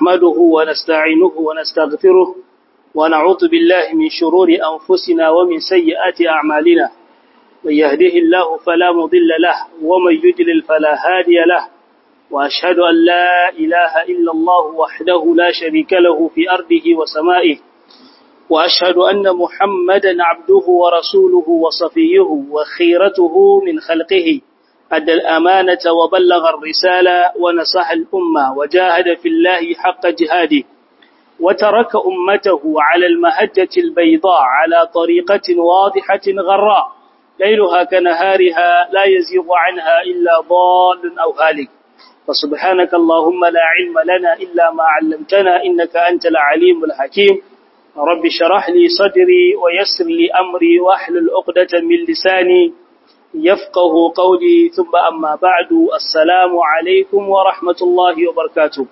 نحمده ونستعينه ونستغفره ونعوذ بالله من شرور أنفسنا ومن سيئات أعمالنا من يهده الله فلا مضل له ومن يدلل فلا هادي له وأشهد أن لا إله إلا الله وحده لا شريك له في أرضه وسمائه وأشهد أن محمدا عبده ورسوله وصفيه وخيرته من خلقه أدى الأمانة وبلغ الرسالة ونصح الأمة وجاهد في الله حق جهاده وترك أمته على المهجة البيضاء على طريقة واضحة غراء ليلها كنهارها لا يزيغ عنها إلا ضال أو هالك فسبحانك اللهم لا علم لنا إلا ما علمتنا إنك أنت العليم الحكيم رب شرح لي صدري ويسر لي أمري واحلل عقدة من لساني يفقه قولي ثم أما بعد السلام عليكم ورحمة الله وبركاته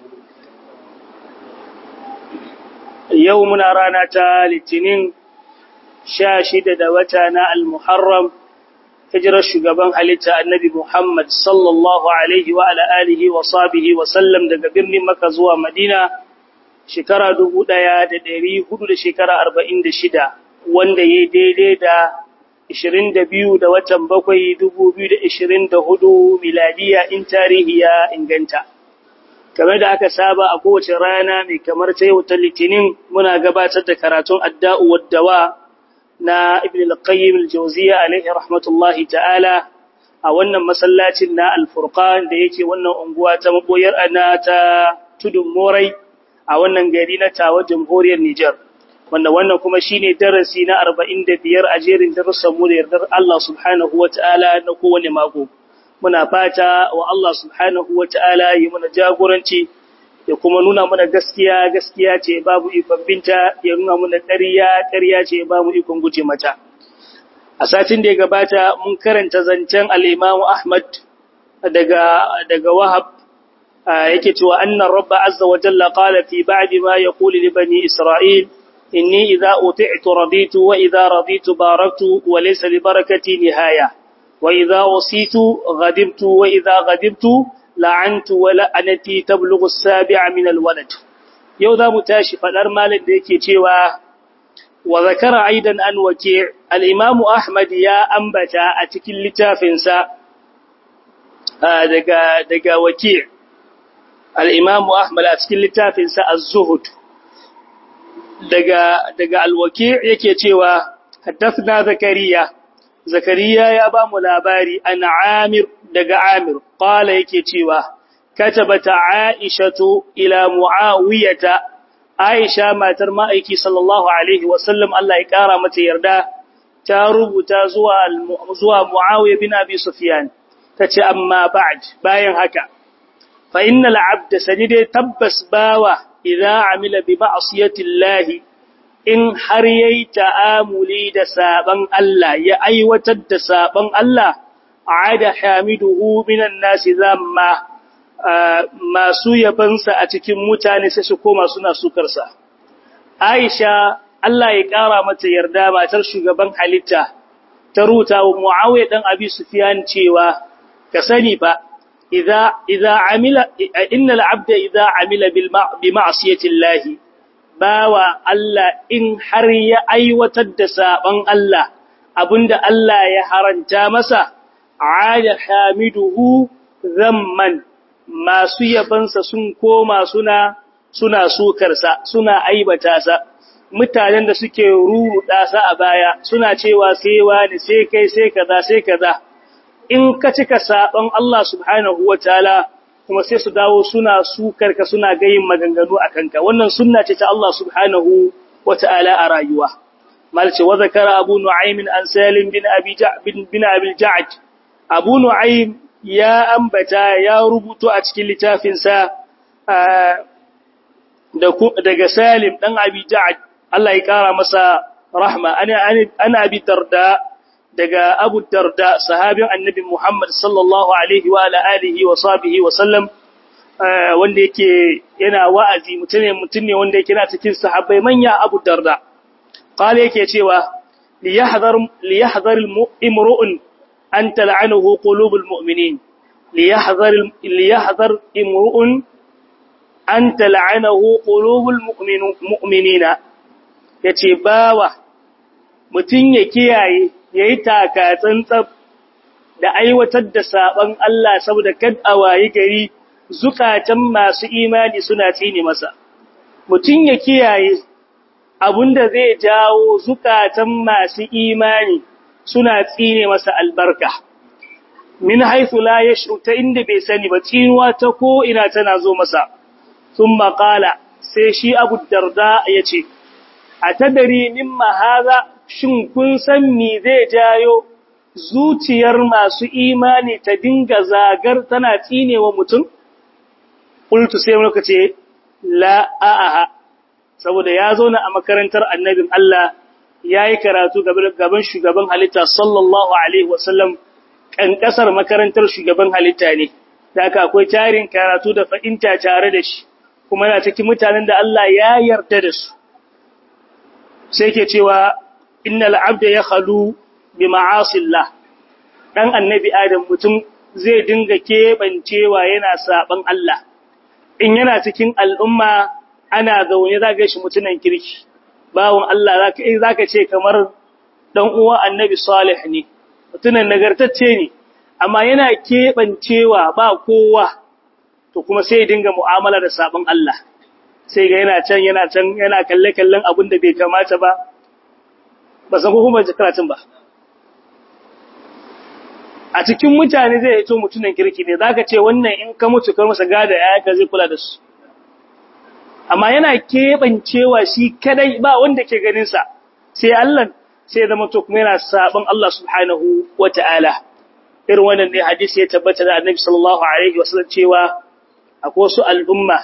يومنا رانا تالتنين شاشد دوتنا المحرم hijirar shugaban halitta annabi Muhammad sallallahu alaihi wa ala alihi wa sahbihi wa sallam daga birnin Makka zuwa Madina shekara dubu ɗaya da ɗari hudu da shekara arba'in da shida wanda ya daidai da ishirin da biyu da watan bakwai dubu biyu da ishirin da hudu miladiya in tarihi ya inganta. Kamar da aka saba a kowace rana mai kamar ta yau ta litinin muna gabatar da karatun adda'u waddawa na Ibn al-Qayyim al-Jawziyya alaihi rahmatullahi ta'ala a wannan masallacin na Al-Furqan da yake wannan unguwa ta maboyar ana ta tudun Morai a wannan gari na Tawa Jamhuriyar Nijar wanda wannan kuma shine darasi na 45 a jerin darussan mu da yardar Allah subhanahu wataala na kowane mako muna fata wa Allah subhanahu wataala yi mana jagoranci ya kuma nuna mana gaskiya gaskiya ce babu ikon binta ya nuna mana ƙarya ƙarya ce babu ikon guje mata a satin da ya gabata mun karanta zancen al-Imam Ahmad daga daga Wahab yake cewa annan rabba azza wa jalla qala fi ba'di ma yaqulu li bani isra'il inni idza uti'tu raditu wa idza raditu baraktu wa laysa li barakati nihaya wa idza wasitu ghadibtu wa idza ghadibtu la'antu wa la'anati tablughu as-sabi'a min al-walad yau za mu tashi fadar malin da yake cewa wa zakara aidan an waki al-imam ahmad ya ambata a cikin littafinsa daga daga waki' al'imamu Ahmad a cikin littafinsa a Zuhud daga alwaki yake cewa, Haddafna Zakariya, Zakariya ya ba mu labari an Amir daga Amir, ƙwala yake cewa, Katabata Aishatu ila Mu'awiyata, Aisha matar ma'aiki sallallahu Alaihi wasallam Allah ya ƙara mata yarda, ta rubuta zuwa Mu'awiyya bin Abi Sufyan, ta ce, Amma ba'ad bayan haka. فإن العبد سجد تبس باوة إذا عمل بمعصية الله إن حريي تآملي دسابا الله يأي وتد سابا الله عاد حامده من الناس ذاما ما سوي بنسا أتكم متاني سسكو ما سنا سكرسا عائشة Allah ya ƙara mata yarda matar shugaban halitta ta ruta wa Muawiya dan Abi Sufyan cewa ka sani ba إذا إذا عمل إن العبد إذا عمل بمعصية الله باوى الله إن حري أي وتدسا من الله أبند الله يحرنتا مسا عاد حامده ذما ما سيبنس سنكو ما سنا suna sukarsa suna aibata sa mutanen da suke ruruda sa a baya suna cewa sai wani sai kai sai kaza sai kaza in ka cika saɓon Allah subhanahu wa ta'ala kuma sai su dawo suna sukarka suna gayin maganganu a kanka, wannan sunna ce ta Allah subhanahu wa ta'ala a rayuwa. Malce wa zakara Abu Nu'aymin an Salim bin Abi Ja'ad. Abu Nu'aym ya ambata ya rubuto a cikin littafinsa daga Salim ɗan Abi Ja'ad, Allah ya ƙara masa rahma, ana abi darda daga Abu Darda sahabin Annabi Muhammad sallallahu alaihi wa alihi wa sahbihi wa sallam wanda yake yana wa'azi mutum ne mutum ne wanda yake na cikin sahabbai manya Abu Darda qala yake cewa li yahdhar li yahdhar imru'un an tal'anuhu qulubul mu'minin li yahdhar li yahdhar imru'un an tal'anahu qulubul mu'minina yace bawa mutun ya kiyaye yayi taka tsantsab da aiwatar da saban Allah saboda kad awayi gari zukatan masu imani suna tsine masa mutun ya kiyaye abunda zai jawo zukatan masu imani suna tsine masa albarka min haythu la yash'u ta inda bai sani ba tsinuwa ta ko ina tana zo masa thumma qala sai shi Abu Darda yace atadari mimma hadha shin kun san me zai jayo zuciyar masu imani ta dinga zagar tana tsinewa mutum qultu sai muka ce la a'aha saboda ya zauna a makarantar annabin Allah yayi karatu gaban shugaban halitta sallallahu alaihi wasallam kankasar makarantar shugaban halitta ne da aka akwai tarin karatu da fahimta tare da shi kuma yana cikin mutanen da Allah ya yarda da su sai ke cewa innal abda ya khalu bi ma'asillah dan annabi adam mutum zai dinga kebancewa yana saban Allah in yana cikin al'umma ana zaune zaka shi mutunan kirki bawon Allah zaka eh zaka ce kamar dan uwa annabi salih ne mutunan nagartacce ne amma yana kebancewa ba kowa to kuma sai dinga mu'amala da sabon Allah sai ga yana can yana can yana kalle kallon abin da bai kamata ba ba san ko kuma karatun ba a cikin mutane zai yato mutunan kirki ne zaka ce wannan in ka mutu kar masa gada yayanka zai kula da su amma yana kebancewa shi kadai ba wanda ke ganin sa sai Allah sai zama to kuma yana sabon Allah subhanahu wataala irin wannan ne hadisi ya tabbata da Annabi sallallahu alaihi wasallam cewa akwai wasu al'umma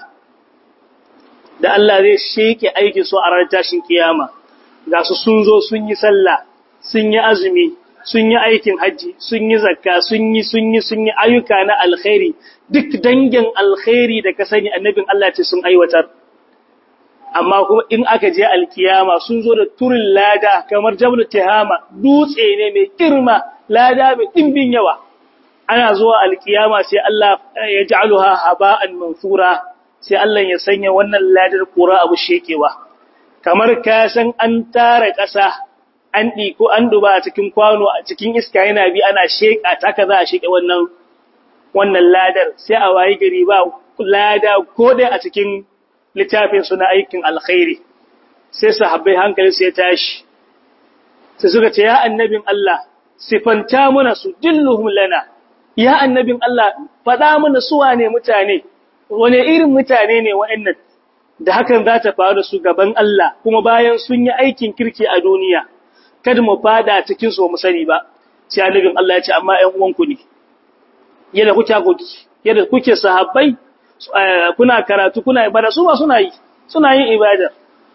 da Allah zai sheke aikin su a ranar tashin kiyama ga su sun zo sun yi sallah sun yi azumi sun yi aikin haji sun yi zakka sun yi sun yi sun yi ayyuka na alkhairi duk dangin alkhairi da ka sani annabin Allah ce sun aiwatar amma kuma in aka je alkiyama sun zo da turin lada kamar jabal tihama dutse ne mai girma lada mai dimbin yawa ana zuwa alkiyama sai Allah ya ja'aluha haba'an mansura sai Allah ya sanya wannan ladar kura abu shekewa kamar ka san an tara ƙasa an ɗiko an duba a cikin kwano a cikin iska yana bi ana sheƙa ta ka za a sheƙe wannan wannan ladar sai a wayi gari ba lada ko dai a cikin littafin suna aikin alkhairi sai sahabbai hankali sai tashi sai suka ce ya annabin Allah sifanta mana su dilluhum lana ya annabin Allah faɗa mana su wane mutane wane irin mutane ne wa'annan da hakan za ta faru da su gaban Allah kuma bayan sun yi aikin kirki a duniya kada mu fada cikin su mu sani ba sai annabin Allah ya ce amma ƴan uwanku ne yadda kuke kuki yadda kuke sahabbai kuna karatu kuna ibada su ba suna yi suna yin ibada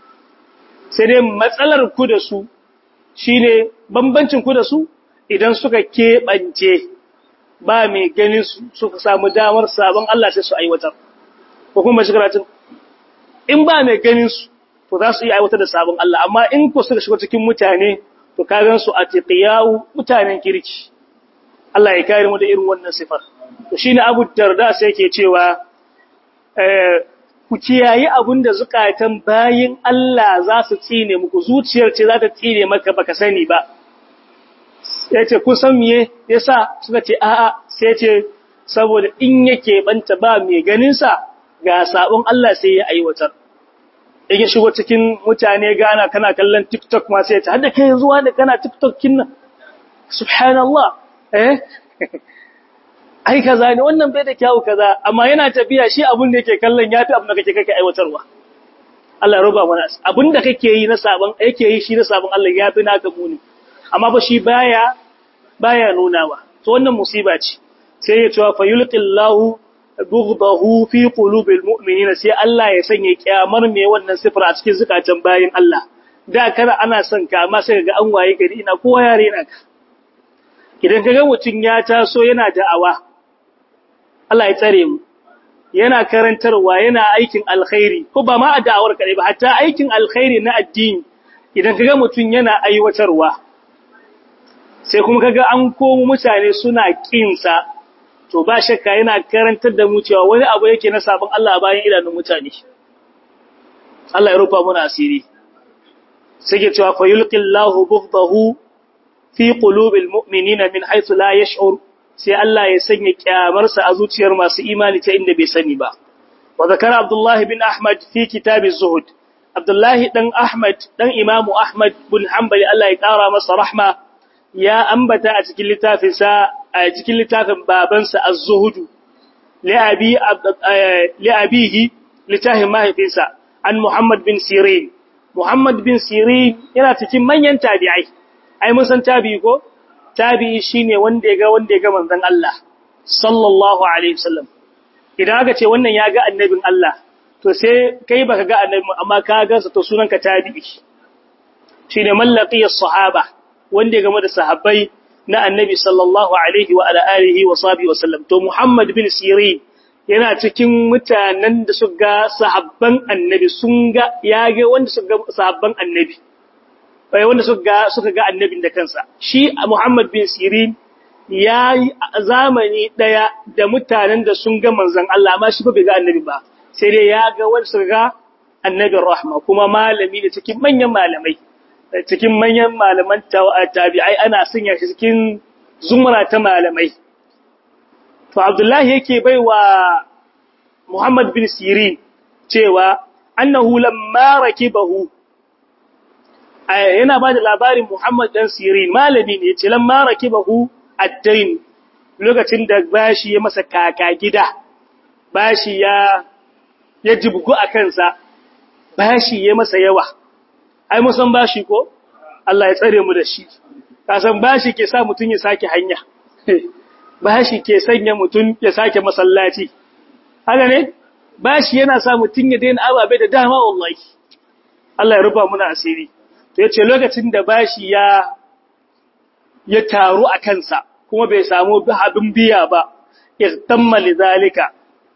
sai dai matsalar ku da su shine bambancin ku da su idan suka keɓance ba mai ganin su suka samu damar sabon Allah sai su aiwatar ko kuma shi karatun in ba mai ganin su to za su iya aiwatar da sabon Allah amma in ko suka shiga cikin mutane to ka gan su a tiqiyawu mutanen kirki Allah ya kare mu da irin wannan sifar to shine Abu Darda sai yake cewa eh ku kiyayi abinda zukatan bayin Allah za su tsine muku zuciyar ce za ta tsine maka baka sani ba ya ce kun san miye yasa suka ce a'a sai ce saboda in yake banta ba mai ganinsa ga sabon Allah sai ya aiwatar in ya shigo cikin mutane gana kana kallon TikTok ma sai ta hada kai zuwa da kana TikTok kin nan subhanallah eh ai kaza ne wannan bai da kyau kaza amma yana tafiya shi abun da yake kallon yafi abin da kake kake aiwatarwa Allah ya roba mana abin da kake yi na sabon yake yi shi na sabon Allah yafi naka muni amma ba shi baya baya nunawa to wannan musiba ce sai ya cewa fayulqillahu bughdahu fi qulubil mu'minina sai Allah ya sanya kiyamar me wannan sifar a cikin zukatan bayin Allah da kana ana son ka amma sai ga an waye gari ina kowa yare na ka idan kaga mutun ya taso yana da'awa Allah ya tsare mu yana karantarwa yana aikin alkhairi ko ba ma a da'awar kadai ba hatta aikin alkhairi na addini idan kaga mutun yana aiwatarwa sai kuma kaga an komo mutane suna kinsa to ba shakka yana karantar da mu cewa wani abu yake na sabon Allah a bayan idanun mutane Allah ya rufa muna asiri sai ke cewa fayulqillahu bughdahu fi qulubil mu'minina min haythu la yash'ur sai Allah ya sanya kyamarsa a zuciyar masu imani ta inda bai sani ba wa zakara Abdullah bin Ahmad fi kitab az-zuhd Abdullah dan Ahmad dan Imam Ahmad bin Hanbali Allah ya kara masa rahma ya ambata a cikin littafin sa a cikin littafin babansa az-zuhd li abi li abihi littafin mahaifinsa an Muhammad bin Sirin Muhammad bin Sirin yana cikin manyan tabi'ai ai mun san tabi'i ko tabi'i shine wanda ya ga wanda ya ga manzon Allah sallallahu alaihi wasallam idan aka ce wannan ya ga annabin Allah to sai kai baka ga annabi amma ka ga sa to sunanka tabi'i shine mallaqi as-sahaba wanda ya game da sahabbai na annabi sallallahu alaihi wa ala alihi wa sahbihi wasallam to Muhammad bin Sirin yana cikin mutanen da suka ga sahabban annabi sun ga ya ga wanda suka ga sahabban annabi bai wanda suka ga suka ga annabin da kansa shi Muhammad bin Sirin ya yi zamani daya da mutanen da sun ga manzon Allah amma shi ba bai ga annabi ba sai dai ya ga wanda suka ga annabin rahma kuma malami ne cikin manyan malamai cikin manyan malaman tabi'ai ana sanya shi cikin zumra ta malamai to Abdullahi yake baiwa Muhammad bin Sirin cewa annahu lamma rakibahu yana ba da labarin Muhammad dan Sirin malami ne yace lamma rakibahu ad-dain lokacin da bashi ya masa kaka gida bashi ya ya jibgu a kansa bashi ya masa yawa ai mun san bashi ko Allah ya tsare mu da shi ka san bashi ke sa mutun ya sake hanya bashi ke sanya mutun ya sake masallaci haka ne bashi yana sa mutun ya daina ababe da dama wallahi Allah ya rufa muna asiri to yace lokacin da bashi ya ya taru a kansa kuma bai samu abin biya ba ihtamma lidhalika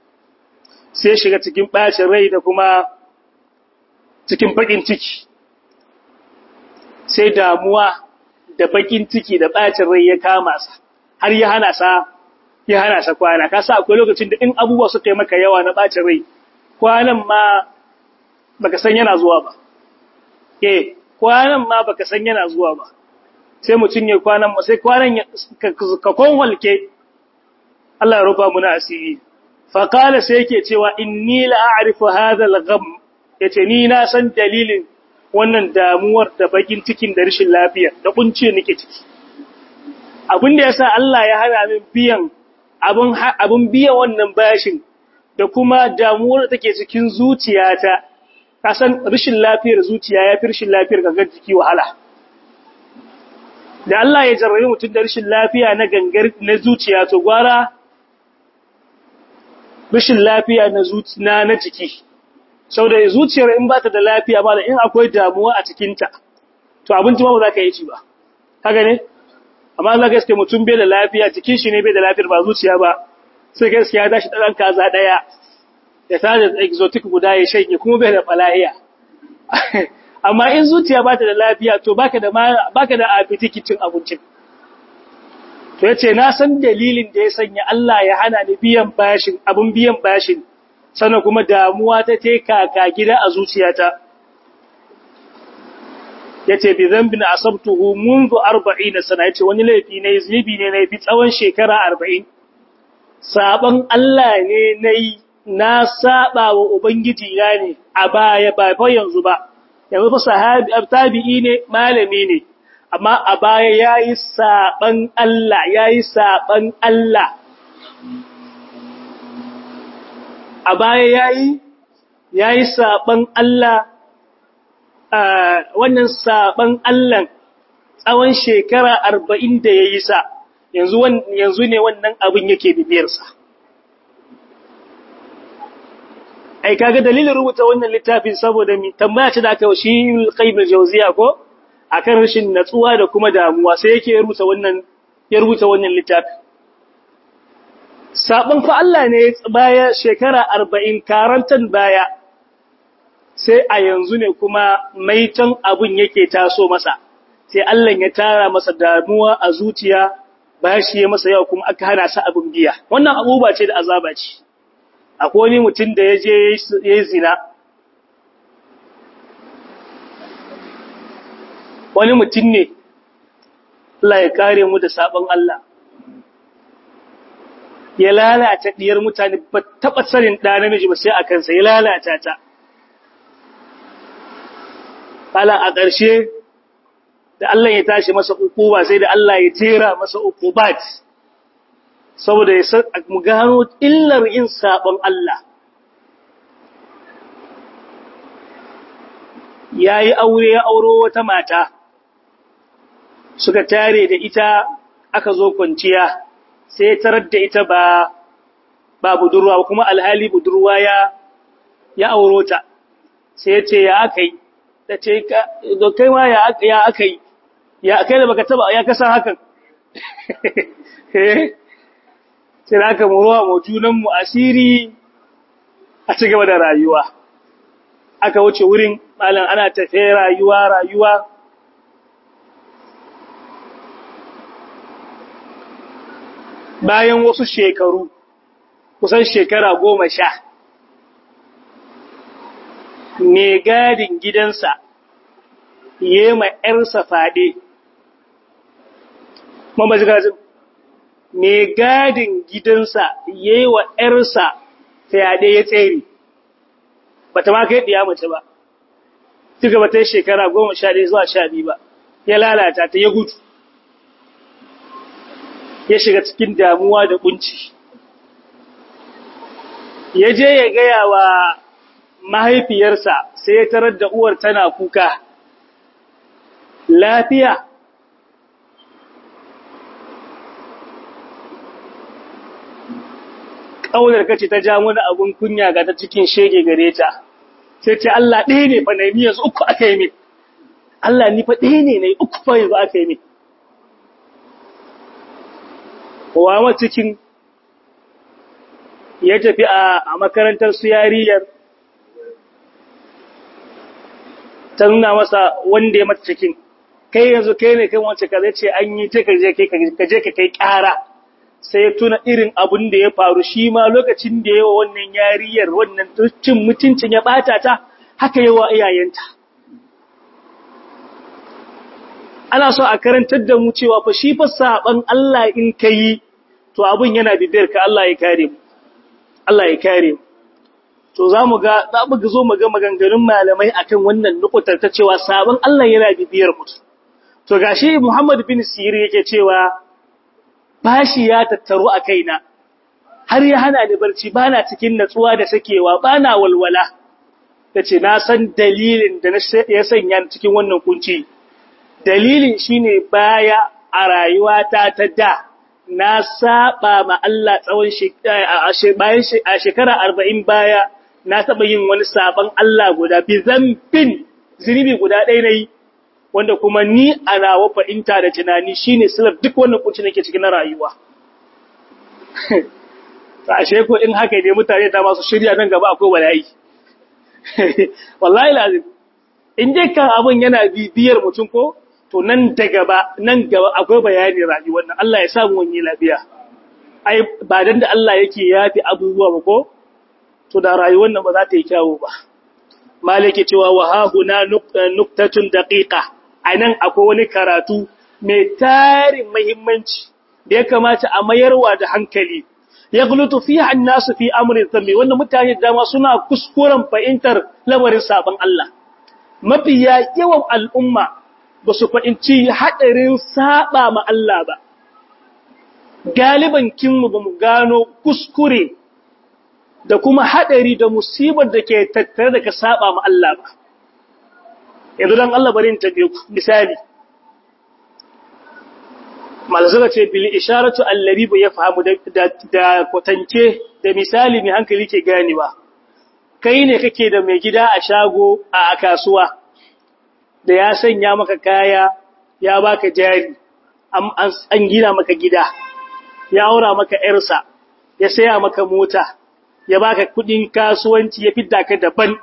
sai shiga cikin bacin rai da kuma cikin bakin ciki sai damuwa da bakin ciki da bacin rai ya kama sa har ya hana sa ya hana sa kwana ka sa akwai lokacin da in abubuwa suka yi maka yawa na bacin rai kwanan ma baka san yana zuwa ba eh kwanan ma baka san yana zuwa ba sai mutun ya kwanan sai kwanan ka konwalke Allah ya rufa muna asiri fa qala sai yake cewa inni la a'rifu hadha al-gham yace ni na san dalilin wannan damuwar da bakin cikin da rashin lafiya da kunce nake ciki abin da yasa Allah ya hana min biyan abun abun biya wannan bashin da kuma damuwar da take cikin zuciyata kasan rashin lafiyar zuciya ya fi rashin lafiyar gangar jiki wahala da Allah ya jarrabe mutum da rashin lafiya na gangar na zuciya to gwara rashin lafiya na zuciya na jiki saboda zuciyar in ba ta da lafiya ba da in akwai damuwa a cikinta to abinci ma ba za ka yi ci ba haka ne amma za ka iske mutum bai da lafiya jikin shi ne bai da lafiyar ba zuciya ba sai ka iske ya tashi ɗan kaza ɗaya ya tada exotic guda ya shanye kuma bai da falahiya amma in zuciya ba ta da lafiya to baka da baka da appetite cin abincin to yace na san dalilin da ya sanya Allah ya hana ni biyan bashin abun biyan bashin sannan kuma damuwa ta te kaka gida a zuciyata yace bi dhanbin asabtuhu منذ 40 sana yace wani laifi ne zunubi ne nayi bi tsawon shekara 40 saban Allah ne nayi na saba wa ubangiji na ne a baya ba fa yanzu ba yanzu fa sahabi tabi'i ne malami ne amma a baya yayi saban Allah yayi saban Allah a baya yayi yayi saban Allah wannan saban Allah tsawon shekara 40 da yayi sa yanzu yanzu ne wannan abin yake bibiyar sa ai kaga dalilin rubuta wannan littafin saboda mi tambaya ce da aka yi shi Qayyim al-Jawziya ko akan rashin natsuwa da kuma damuwa sai yake rubuta wannan ya rubuta wannan littafin sabon fa Allah ne baya shekara 40 karantan baya sai a yanzu ne kuma maitan abun yake taso masa sai Allah ya tara masa damuwa a zuciya bashi ya masa yawa kuma aka hana sa abin biya wannan abubuwa ce da azaba ce akwai wani mutum da ya je ya yi zina wani mutum ne Allah ya kare mu da sabon Allah ya lalata diyar mutane ba taɓa sanin ɗa namiji ba sai a kansa ya lalata ta Kala a ƙarshe da Allah ya tashi masa ukuba sai da Allah ya tera masa ukubat saboda ya san mu gano illar yin sabon Allah yayi aure ya auro wata mata suka tare da ita aka zo kwanciya sai tarar da ita ba ba budurwa kuma alhali budurwa ya ya auro ta sai ya ce ya akai ta ce ka kai ma ya ya akai ya kai da baka taba ya kasan hakan sai da aka muruwa mu junan mu asiri a ci gaba da rayuwa aka wuce wurin malam ana tafe rayuwa rayuwa bayan wasu shekaru kusan shekara goma sha mai gadin gidansa ya ma ‘yarsa faɗe mamajigajin mai gadin gidansa ya yi wa ‘yarsa fyaɗe ya tsere ba ta ma kai ɗiya mace ba duka ba ta yi shekara goma sha ɗaya zuwa sha biyu ba ya lalata ta ya gudu ya shiga cikin damuwa da kunci ya je ya gaya wa mahaifiyarsa sai ya tarar da uwar tana kuka lafiya ƙaunar kace ta ja mana abun kunya ga ta cikin shege gare ta sai ce Allah ɗaya ne fa na yi yanzu uku aka yi min Allah ni fa ɗaya ne na yi uku fa yanzu aka yi min kowa cikin ya tafi a makarantar su yariyar ta nuna masa wanda ya mata cikin kai yanzu kai ne kan wance ka zai ce an yi ta kaje ka kai ƙara sai tuna irin abun da ya faru shi ma lokacin da yawa wannan yariyar wannan cin mutuncin ya bata ta haka yawa iyayenta ana so a karantar da mu cewa fa shi fa saban Allah in kai to abun yana bibiyar ka Allah ya kare mu Allah ya kare mu to zamu ga za mu zo mu ga maganganun malamai akan wannan nukutar ta cewa saban Allah yana bibiyar mu to gashi Muhammad bin Siri yake cewa bashi ya tattaru a kaina har ya hana ni barci bana cikin natsuwa da sakewa bana walwala tace na san dalilin da ya sanya cikin wannan kunci dalilin shine baya a rayuwata ta da na saba ma Allah tsawon bayan a shekara 40 baya na taba yin wani saban Allah guda bi zambin zunubi guda ɗaya nayi wanda kuma ni a nawa fahimta da tunani shine silar duk wannan kunci nake cikin rayuwa ta ashe ko in haka ne mutane da masu shirya nan gaba akwai bala'i wallahi lazim in dai kan abun yana bibiyar mutum ko to nan da gaba nan gaba akwai bayani rayuwar nan Allah ya samu wani lafiya ai ba dan da Allah yake yafi abubuwa ba ko to da rayuwar nan ba za ta yi kyawu ba malike cewa wa ha huna nuktatun daqiqa anan akwai wani karatu mai tarin muhimmanci da ya kamata a mayarwa da hankali ya gulutu fiha an-nasu fi amrin dhanbi wannan mutane da dama suna kuskuren fahimtar lamarin sabon Allah mafiya yawan al'umma ba su fahimci haɗarin saba ma Allah ba. Galiban kinmu ba mu gano kuskure da kuma haɗari da musibar da ke tattare da ka saba ma Allah ba. Yanzu don Allah bari ta ku misali. Malazaka ce, Bili isharatu allari ba ya fahimu da kwatance da misali mai hankali ke ganewa. Kai ne kake da mai gida a shago a kasuwa. da ya sanya maka kaya ya baka jari an gina maka gida ya aura maka yarsa ya saya maka mota ya baka kudin kasuwanci ya fidda ka daban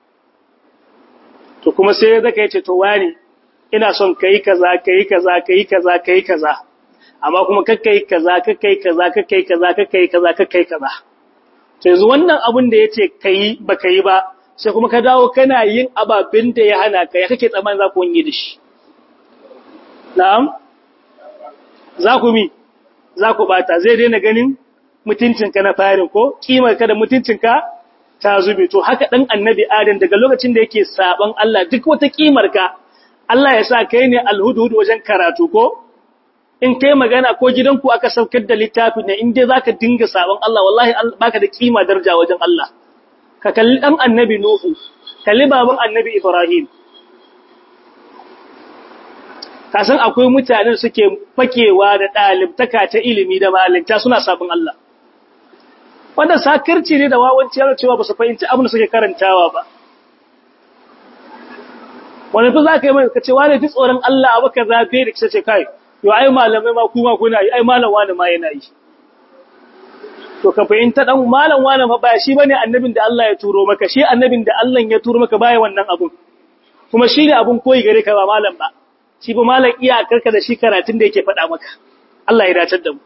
to kuma sai zaka yace to wani ina son kai kaza kai kaza kai kaza kai kaza amma kuma kakkai kaza kakkai kaza kakkai kaza kakkai kaza kakkai kaza to yanzu wannan abun da yace kai baka yi ba sai kuma ka dawo kana yin ababin da ya hana ka ya kake tsaman za ku yi da shi na'am za ku mi za ku bata zai daina ganin mutuncinka na farin ko kimar ka da mutuncinka ta zube to haka dan annabi adam daga lokacin da yake saban Allah duk wata kimar ka Allah ya sa kai ne alhudud wajen karatu ko in kai magana ko gidanku aka saukar da littafi ne in dai zaka dinga saban Allah wallahi baka da kima daraja wajen Allah ka kalli dan annabi nuhu kalli baban annabi ibrahim kasan akwai mutanen suke fakewa da ɗalibtaka ta ilimi da malinta suna sabon Allah wanda sakirci ne da wawanci yana cewa ba su fahimci abin da suke karantawa ba wani fi za ka yi mai ka ce wani fi tsoron Allah abu ka zafe da kisa ce kai yau ai malamai ma kuma kuna yi ai malam wani ma yana yi to ka fahimta dan malam wani ma ba shi bane annabin da Allah ya turo maka shi annabin da Allah ya turo maka baya wannan abun kuma shi ne abun koyi gare ka ba malam ba shi ba malam iyakarka da shi karatun da yake faɗa maka Allah ya dace da mu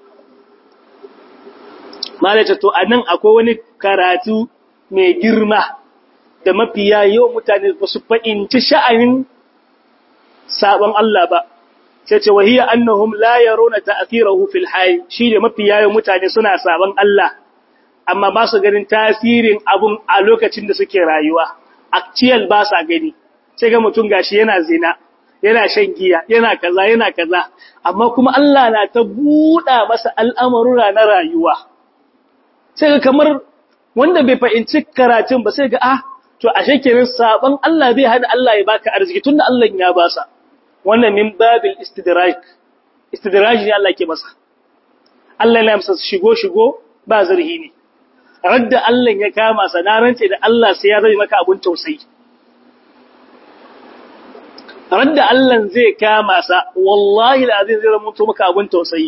malace to anan akwai wani karatu mai girma da mafiya yawan mutane ba su fahimci sha'anin sabon Allah ba sai ce wahiya annahum la yarawna ta'thirahu fil hayy shi da mafiya yawan mutane suna sabon Allah amma ba su ganin tasirin abun a lokacin da suke rayuwa actual ba sa gani sai ga mutum gashi yana zina yana shan giya yana kaza yana kaza amma kuma Allah na ta buɗa masa al'amurra na rayuwa sai ga kamar wanda bai fahimci karatun ba sai ga ah to ashe kenan saban Allah bai hada Allah ya baka arziki tunda Allah ya basa wannan min babil istidraj istidraj ne Allah ke masa Allah ya masa shigo shigo ba zarhi ne radda Allah ya kama sa na rance da Allah sai ya zai maka abun tausayi radda Allah zai kama sa wallahi alazim zai zama maka abun tausayi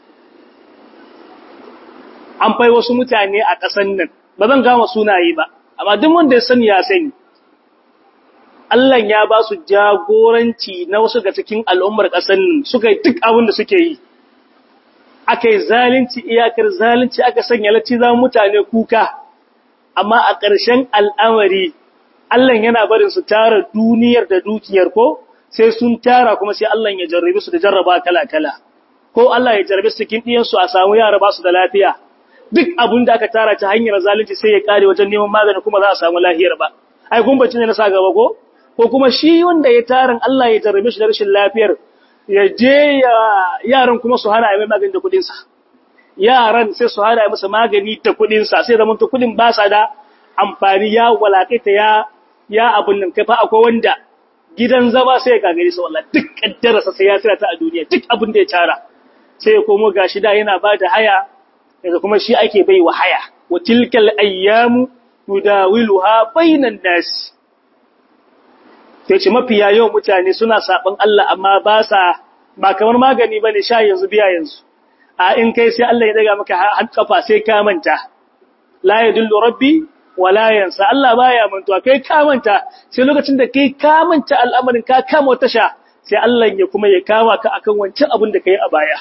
an fai wasu mutane a ƙasan nan ba zan gama sunaye ba amma duk wanda ya sani ya sani Allah ya ba su jagoranci na wasu ga cikin al'ummar ƙasan nan suka yi duk abin da suke yi aka yi zalunci iyakar zalunci aka sanya lacci za mutane kuka amma a ƙarshen al'amari Allah yana barin su tara duniyar da dukiyar ko sai sun tara kuma sai Allah ya jarrabe su da jarraba kala-kala ko Allah ya jarrabe su cikin ɗiyansu a samu yara ba su da lafiya duk abin da aka tara ta hanyar zalunci sai ya kare wajen neman magani kuma za a samu lahiyar ba ai gumbacin ne na sa gaba ko ko kuma shi wanda ya tarin Allah ya jarrabe shi da rashin lafiyar ya je yaran kuma su hana mai magani da kudin sa yaran sai su hana masa magani da kudin sa sai zaman to kudin ba sa da amfani ya walakaita ya ya abun nan kai fa akwai wanda gidan zama sai ya kagare sa wallahi duk kaddararsa sai ya tsira ta a duniya duk abin da ya tara sai ya komo gashi da yana ba da haya yanzu kuma shi ake bai wa haya wa tilkal ayyamu nudawiluha bainan nas sai ce mafiya yawan mutane suna saban Allah amma ba sa ba kamar magani bane sha yanzu biya yanzu a in kai sai Allah ya daga maka har kafa sai ka manta la yadullu rabbi wala yansa Allah baya mantuwa kai ka manta sai lokacin da kai ka manta al'amarin ka kama wata sha sai Allah ya kuma ya kama ka akan wancan abin da kai a baya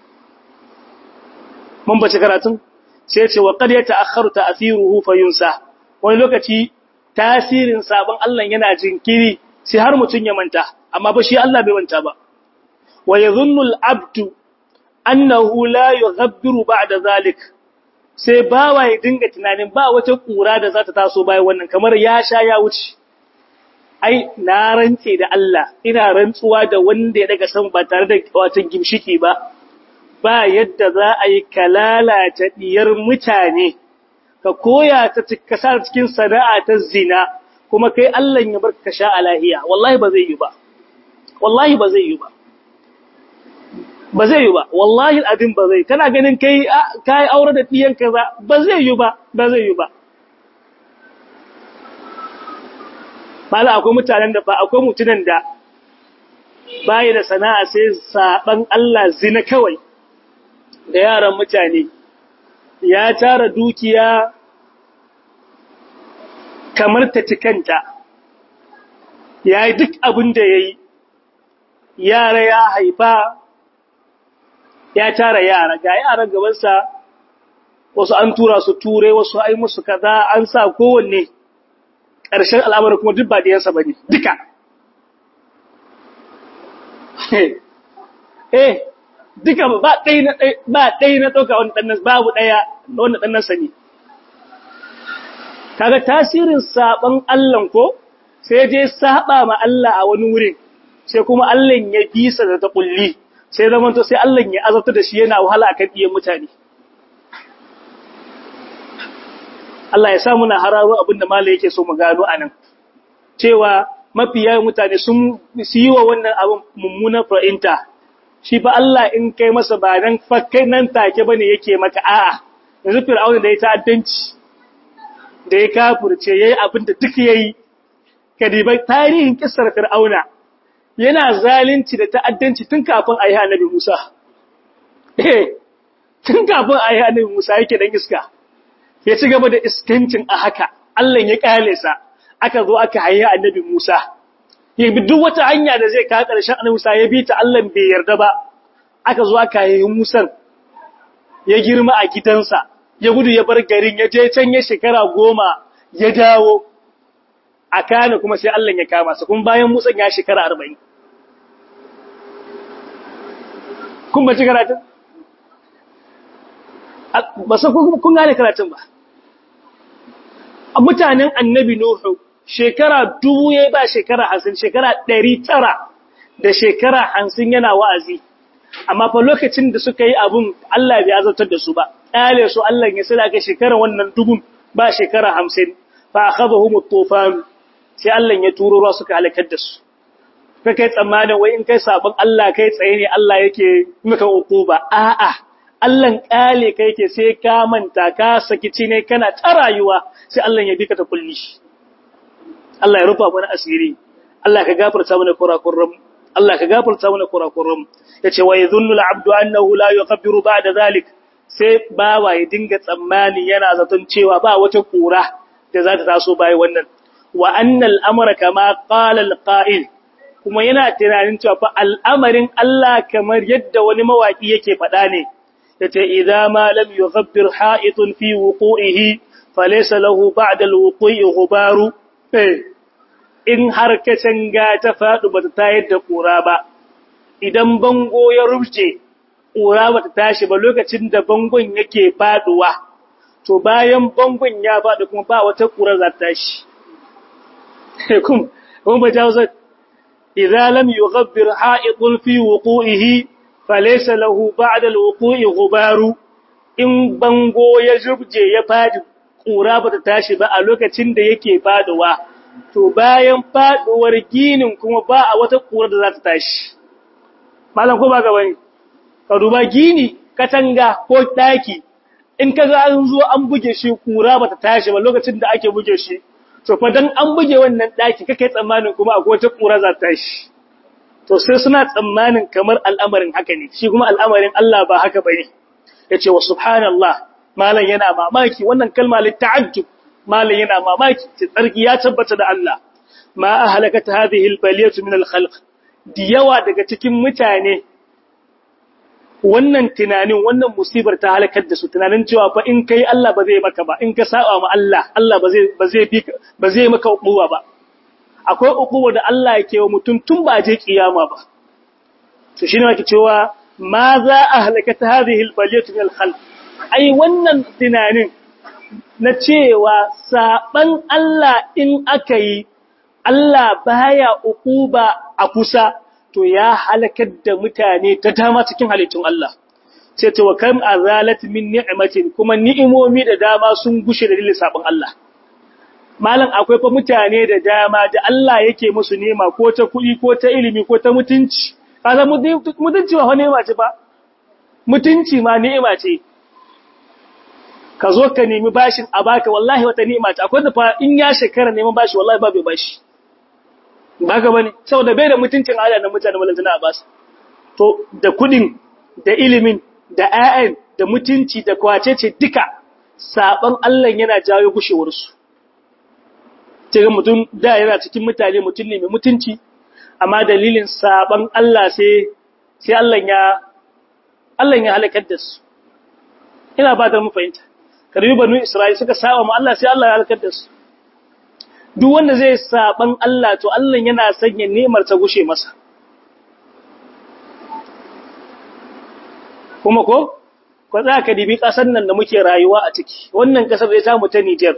mun bace karatun sai ce wa qad yata'akhkharu ta'thiruhu fayunsa wani lokaci tasirin sabon Allah yana jinkiri sai har mutun ya manta amma ba shi Allah bai manta ba wa yadhunnu al-abdu annahu la yughabbiru ba'da zalik sai bawa ya dinga tunanin ba wata kura da za ta taso bayan wannan kamar ya sha ya wuce ai na rantse da Allah ina rantsuwa da wanda ya daga san ba tare da wata gimshiki ba ba yadda za a yi kalalata diyar mutane ka koya ta kasa cikin sana'a ta zina kuma kai Allah ya barka ka sha alahiya wallahi ba zai yi ba wallahi ba zai yi ba ba zai yi ba wallahi abin ba zai kana ganin kai kai aure da diyan kaza ba zai yi ba ba zai yi ba bala akwai mutanen da ba akwai mutunan da bai da sana'a sai saban Allah zina kawai da yaran mutane ya tara dukiya kamar ta cikanta ya yi duk abin da ya yi yara ya haifa ya tara yara ga yaran gabansa wasu an tura su ture wasu ai musu kaza an sa kowanne ƙarshen al'amari kuma duk ba ɗiyansa ba ne duka eh duka ba ɗaya na ba ɗaya na ɗauka wani ɗannan babu ɗaya wanda ɗannan sani kaga tasirin saban Allah ko sai je saba ma Allah a wani wurin sai kuma Allah ya bisa da ta kulli sai zaman to sai Allah ya azabta da shi yana wahala akan iyan mutane Allah ya sa muna hararo abinda malai yake so mu gano anan cewa mafi yawan mutane sun yi wa wannan abin mummunan fa'inta shi fa Allah in kai masa ba nan fakkai nan take bane yake maka a'a yanzu fir'auna da ya ta'addanci da ya kafirce yayi abin da duk yayi kadibai tarihin kissar fir'auna yana zalunci da ta'addanci tun kafin ayi annabi Musa eh tun kafin ayi annabi Musa yake dan iska ya ci gaba da iskancin a haka Allah ya kale sa aka zo aka haye annabi Musa ya bi duk wata hanya da zai kawo ƙarshen annabi Musa ya bi ta Allah bai yarda ba aka zo aka haye Musa ya girma a gidansa ya gudu ya bar garin ya je can ya shekara goma ya dawo a kana kuma sai Allah ya kama sa kuma bayan Musa ya shekara arba'in kun ba ci karatun ba sa kun gane karatun ba a mutanen annabi Nuhu shekara dubu ya ba shekara hansin shekara ɗari tara da shekara hansin yana wa'azi amma fa lokacin da suka yi abun Allah bai azabtar da su ba ƙyale su Allah ya sila ga shekara wannan dubun ba shekara hamsin fa akhadhahum at-tufan sai Allah ya turo ruwa suka halakar da su kai kai tsammanin wai in kai sabon Allah kai tsaye ne Allah yake maka ukuba a'a Allah ƙale kai ke sai ka manta ka saki ne kana ta rayuwa sai Allah ya bi ka ta kulli Allah ya rufa mana asiri Allah ka gafarta mana kurakurum Allah ka gafarta mana kurakurum yace wa yadhunnu al-'abdu annahu la yughfiru ba'da zalik sai bawa ya dinga tsammani yana zaton cewa ba wata kura da za ta taso bai wannan wa annal amra kama qala al-qa'il kuma yana tunanin cewa fa al'amarin Allah kamar yadda wani mawaki yake faɗa ne yace idza ma lam yughabbir ha'itun fi wuqu'ihi falaysa lahu ba'da al-wuqu'i ghubaru in har ka canga ta faɗu ba ta tayar da ƙura ba, idan bango ya rufce, ƙura ba ta tashi ba lokacin da bangon yake faɗuwa, to bayan bangon ya faɗi kuma ba wata ƙura za ta tashi. Kuma ba jawo zai, Iza lam yi gabbir ha'iƙul fi wuƙu'ihi, falesa lahu ba da wuƙu'i gubaru, in bango ya rufce ya faɗi, ƙura ba ta tashi ba a lokacin da yake faɗuwa. to bayan faduwar ginin kuma ba a wata kura da za ta tashi. Malam ko ba ga bane, ka duba gini, katanga ko ɗaki, in ka ga an zo an buge shi kura ba ta tashi ba lokacin da ake buge shi, to fa dan an buge wannan ɗaki kake tsammanin kuma akwai wata kura za ta tashi. To sai suna tsammanin kamar al'amarin haka ne, shi kuma al'amarin Allah ba haka bane. Ya ce wa subhanallah, malam yana mamaki wannan kalma litta'ajjub malin yana mamaki tsarki ya tabbata da Allah ma ahlakata hadhihi albaliyatu min alkhalq di yawa daga cikin mutane wannan tunanin wannan musibar ta halakar da su tunanin cewa fa in kai Allah ba zai maka ba in ka saba ma Allah Allah ba zai ba zai bi ba zai maka ukuwa ba akwai ukuwa da Allah yake wa mutum tun ba je kiyama ba to shine wake cewa ma za ahlakata hadhihi albaliyatu min alkhalq ai wannan tunanin na cewa saɓan Allah in aka yi, Allah baya ukuba a kusa, to ya halakar da mutane ta dama cikin halittun Allah. Sai ta wakam a zalat min ni'imacin kuma ni'imomi da dama sun gushe da dalilin saɓan Allah. Malam akwai fa mutane da dama da Allah yake musu nema ko ta kuɗi ko ta ilimi ko ta mutunci. Kaza mutunci ba nema ce ba, mutunci ma ni'ima ce. ka zo ka nemi bashin a baka wallahi wata ni'ima ce akwai da fa in ya shekara neman bashi wallahi ba bai bashi baka bane saboda bai da mutuncin Allah na mutane wallan zina basu to da kudin da ilimin da ayyan da mutunci da kwacece duka saban Allah yana jawo gushewar su ga mutum da yana cikin mutane mutum ne mai mutunci amma dalilin saban Allah sai sai Allah ya Allah ya halakar da su ina ba da mu fahimta karbi banu Isra'il suka saba mu Allah sai Allah ya halakar da su duk wanda zai saban Allah to Allah yana sanya nemar ta gushe masa kuma ko ko za ka dibi kasar nan da muke rayuwa a ciki wannan kasar zai samu ta Niger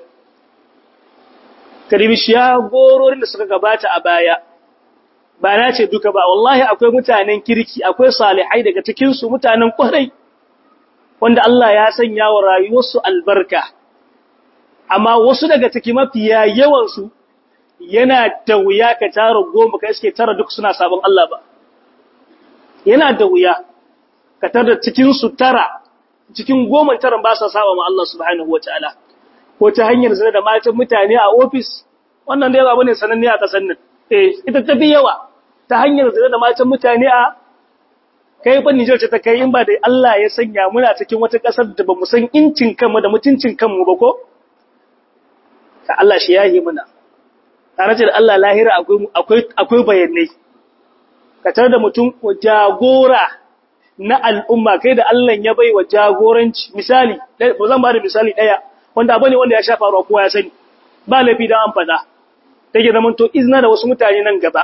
ka dibi shagororin da suka gabata a baya ba na ce duka ba wallahi akwai mutanen kirki akwai salihai daga cikin su mutanen kwarai wanda Allah ya sanya wa rayuwarsu albarka amma wasu daga ciki mafiya yawansu yana da wuya ka tara goma ka iske tara duk suna sabon Allah ba yana da wuya ka tara cikinsu tara cikin goma tara ba sa saba ma Allah subhanahu wataala ko ta hanyar zina da matan mutane a ofis wannan dai abu ne sananne a kasan nan eh ita tafi yawa ta hanyar zina da matan mutane a kai fa Niger ce ta kai in ba da Allah ya sanya muna cikin wata kasar da bamu san incin kanmu da mutuncin kanmu ba ko ka Allah shi yahi muna tare da Allah lahira akwai akwai bayanai ka tar da mutum jagora na al'umma kai da Allah ya bai wa jagoranci misali ba zan ba da misali daya wanda abu ne wanda ya shafa ruwa kowa ya sani ba laifi da an fada take zaman to izina da wasu mutane nan gaba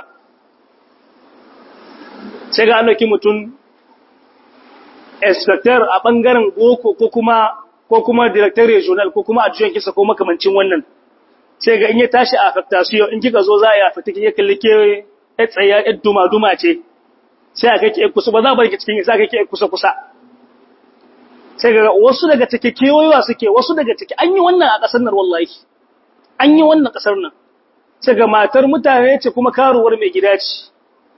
sai ga an dauki mutum inspector a bangaren boko ko kuma ko kuma director regional ko kuma adjoint kisa ko makamancin wannan sai ga in ya tashi a affectation in kika zo za a yi fita kike kalli ke tsaya yar duma duma ce sai aka ke kusa ba za bar ki cikin sai aka ke kusa kusa sai ga wasu daga take kewayewa suke wasu daga take an yi wannan a kasar nan wallahi an yi wannan kasar nan sai ga matar mutane ce kuma karuwar mai gida ce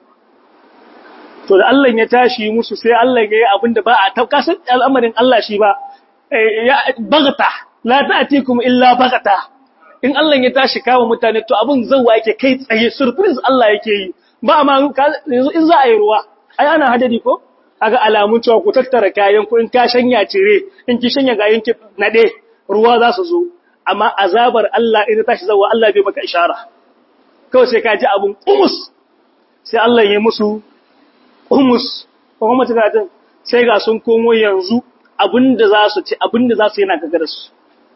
to da Allah ya tashi musu sai Allah ya yi abin da ba a taukasan al'amarin Allah shi ba ya bagata la ta'tikum illa bagata in Allah ya tashi kawo mutane to abin zauwa yake kai tsaye surprise Allah yake yi ba ma yanzu in za a yi ruwa ai ana hadari ko aga alamun cewa ku tattara kayan ku in ka shanya cire in ki shanya gayen ki nade ruwa za su zo amma azabar Allah in tashi zauwa Allah bai maka ishara kawai sai ka ji abun umus sai Allah ya musu umus ko kuma tukatin sai ga sun komo yanzu abinda za su ci abinda za su yana gagara su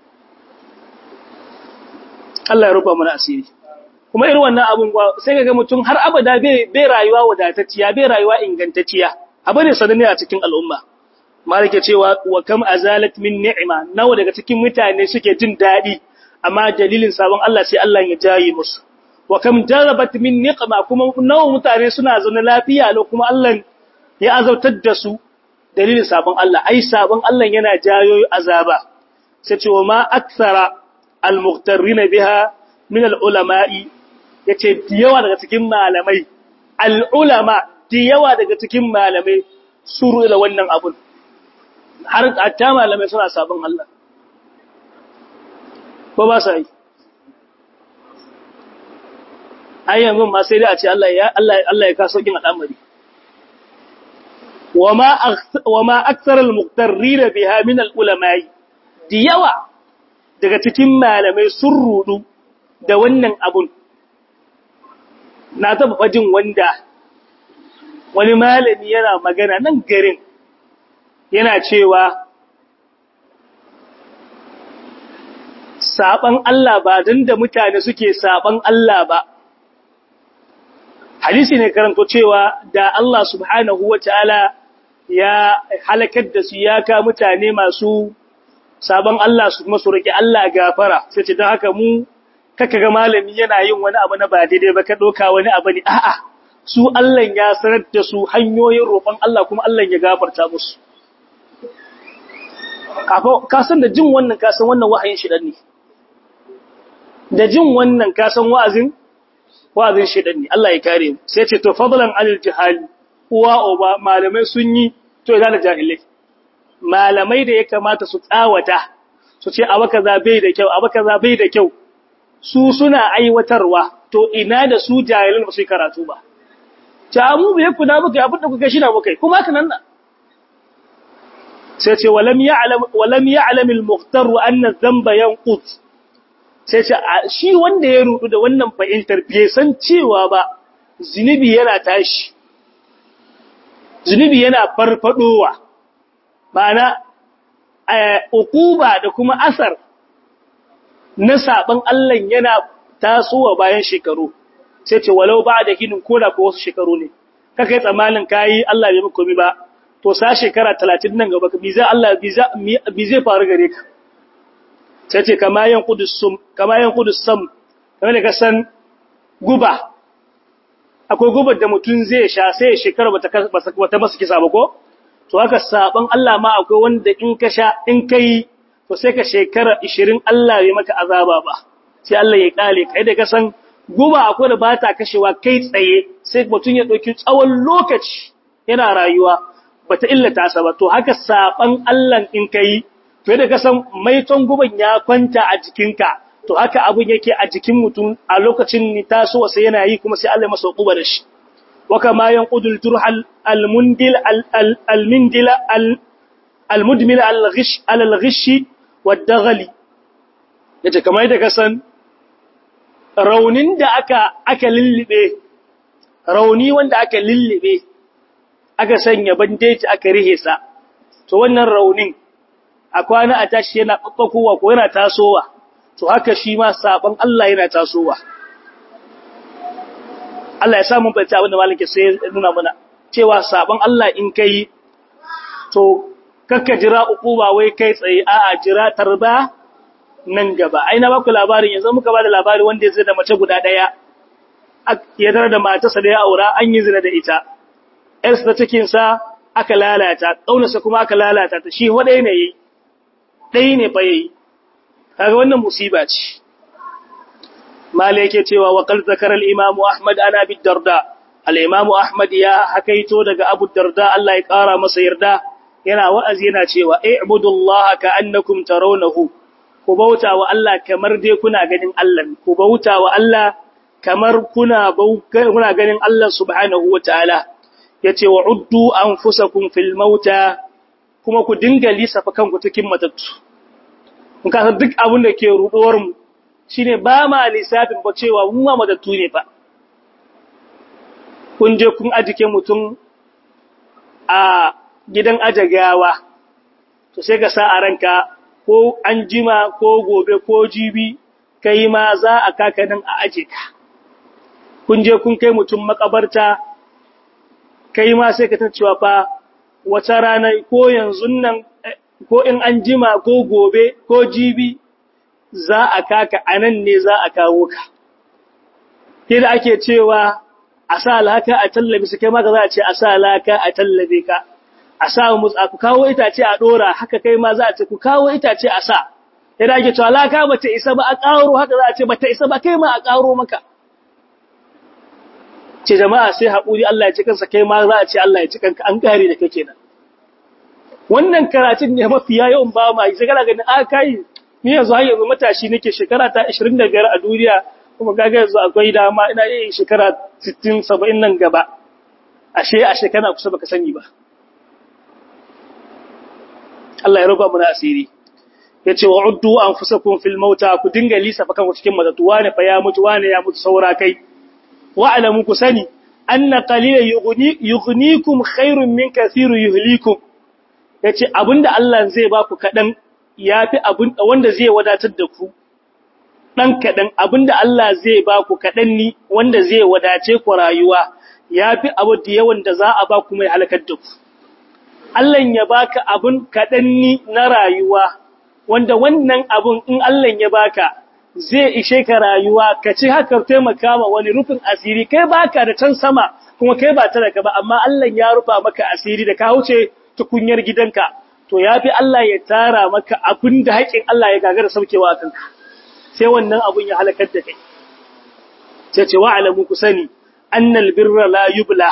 Allah ya rufa mana asiri kuma irin wannan abun sai ga mutum har abada bai bai rayuwa wadatacciya bai rayuwa ingantacciya abu ne sananne a cikin al'umma malike cewa wa kam azalat min ni'ma nawa daga cikin mutane suke jin dadi amma dalilin sabon Allah sai Allah ya jaye musu wa kam jarabat min niqma kuma nawa mutane suna zaune lafiya lo kuma Allah ya azautar da su dalilin sabon Allah ai sabon Allah yana jayo azaba sai ce wa ma akthara al-mughtarrin biha min al-ulama'i yace yawa daga cikin malamai al-ulama yawa daga cikin malamai suru da wannan abun har hatta malamai suna sabon Allah ko ba sai ai yanzu ma sai dai a ce Allah ya Allah Allah ya kaso kin al'amari wama wama akthar al-muqtarrin biha min al-ulama'i diyawa daga cikin malamai sun rudu da wannan abun na taba fajin wanda wani malami yana magana nan garin yana cewa saban Allah ba dan da mutane suke saban Allah ba hadisi ne karanto cewa da Allah subhanahu wataala ya halakar da su ya ka mutane masu sabon Allah su kuma su roki Allah gafara sai ce don haka mu kaka ga malami yana yin wani abu na ba daidai ba ka doka wani abu ne a'a su Allah ya sanar da su hanyoyin roƙon Allah kuma Allah ya gafarta musu ka san da jin wannan ka san wannan wahayin shi ne da jin wannan ka san wa'azin wa'azin shedan ne Allah ya kare mu sai ce to fadlan alil jihali uwa oba malamai sun yi to idan jahilai malamai da ya kamata su tsawata su ce abu kaza bai da kyau abu kaza bai da kyau su suna aiwatarwa to ina da su jahilan ba su karatu ba ta mu bai ku na muka abin da kuka shi na muka kuma haka nan sai ce walam ya'lam walam ya'lam al-mukhtar anna dhanba yanqut sai ce shi wanda ya rudu da wannan fahimtar bai san cewa ba zinubi yana tashi zinubi yana farfadowa ma'ana uquba da kuma asar na saban Allah yana tasowa bayan shekaru sai ce walau ba da hinin koda ko wasu shekaru ne kaka yi tsammanin kayi Allah bai maka komai ba to sa shekara 30 nan gaba bi zai Allah bi zai faru gare ka sai ce kama yan qudus sum kama yan qudus sam kamar da ka san guba akwai gubar da mutum zai sha sai ya shekara bata bata masa kisa ba ko to haka saban Allah ma akwai wanda in ka sha in kai to sai ka shekara 20 Allah bai maka azaba ba sai Allah ya kale kai da ka san guba akwai da bata kashewa kai tsaye sai mutum ya dauki tsawon lokaci yana rayuwa bata illata sa ba to haka saban Allah in kai to da ka san maiton guban ya kwanta a jikinka to haka abun yake a jikin mutum a lokacin ni tasowa sai yana yi kuma sai Allah masa hukuba da shi wa kama yanqudul jurhal almundil almindil almudmil alghish alghish wadaghali yace kamar da kasan raunin da aka aka lillibe rauni wanda aka lillibe aka sanya bandeji aka rihe sa to wannan raunin a kwana a tashi yana babbakowa ko yana tasowa to haka shi ma sabon Allah yana tasowa Allah ya samu bata abinda malike sai ya nuna mana cewa sabon Allah in kai to kakka jira ukuba wai kai tsaye a'a jira tarba nan gaba ai na baku labarin yanzu muka bada labari wanda ya zai da mace guda daya ya tare da matarsa da ya aura an yi zina da ita ƴarsa ta cikin sa aka lalata ƙaunarsa kuma aka lalata ta shi wadai ne yi ɗaya ne fa yayi kaga wannan musiba ce mala yake cewa wa qal zakara al-imam ahmad ana bi darda al-imam ahmad ya hakaito daga abu darda Allah ya kara masa yarda yana wa'azi yana cewa i'budullaha ka'annakum tarawnahu ku bauta wa Allah kamar dai kuna ganin Allah ku bauta wa Allah kamar kuna kuna ganin Allah subhanahu wataala yace wa uddu anfusakum fil mauta kuma ku dinga lissafa kanku cikin matattu in ka san duk abin da ke ruɗuwar mu shine ba ma lissafin ba cewa mun ma madattu ne fa kun je kun ajike mutum a gidan ajagawa to sai ka sa a ranka ko an jima ko gobe ko jibi kai ma za a kaka nan a aje ka kun je kun kai mutum makabarta kai ma sai ka ta cewa fa wata rana ko yanzu nan ko in an jima ko gobe ko jibi za a kaka a nan ne za a kawo ka. Ke da ake cewa a sa laka a tallabe su kai maka za a ce a sa laka a tallabe ka, a sa musu ku kawo itace a ɗora haka kai ma za a ce ku kawo itace a sa. Ke da ake cewa laka ba ta isa ba a ƙaro haka za a ce ba ta isa ba kai ma a ƙaro maka. Ce jama'a sai haƙuri Allah ya ci kansa kai ma za a ce Allah ya ci kanka an ƙare da kake nan. wannan karatun ne mafiya yawan ba ma yi shekara ganin a kai ni yanzu har yanzu matashi nake shekara ta 25 a duniya kuma kaga yanzu akwai dama ina yin shekara 60 70 nan gaba ashe a shekara kusa baka sani ba Allah ya ruba mu na asiri yace wa uddu anfusakum fil mauta ku dinga lisa fa kanku cikin matatu wane fa ya mutu wane ya mutu saura kai wa alamu ku sani anna qalilan yughni yughnikum khairun min kathiru yuhlikum ya ce abinda Allah zai ba ku kaɗan ya fi wanda zai wadatar da ku ɗan kaɗan abinda Allah zai ba ku kaɗan ni wanda zai wadace ku rayuwa ya fi abu da yawan da za a ba ku mai halakar da ku. Allah ya baka abin kaɗan ni na rayuwa wanda wannan abin in Allah ya baka zai ishe ka rayuwa ka ci haka taimaka ma wani rufin asiri kai baka da can sama kuma kai ba talaka ba amma Allah ya rufa maka asiri da ka wuce tukunyar gidanka to yafi Allah ya tara maka abin da haƙin Allah ya gagara saukewa a kanka sai wannan abun ya halakar da kai sai ce wa'alamu ku sani annal birra la yubla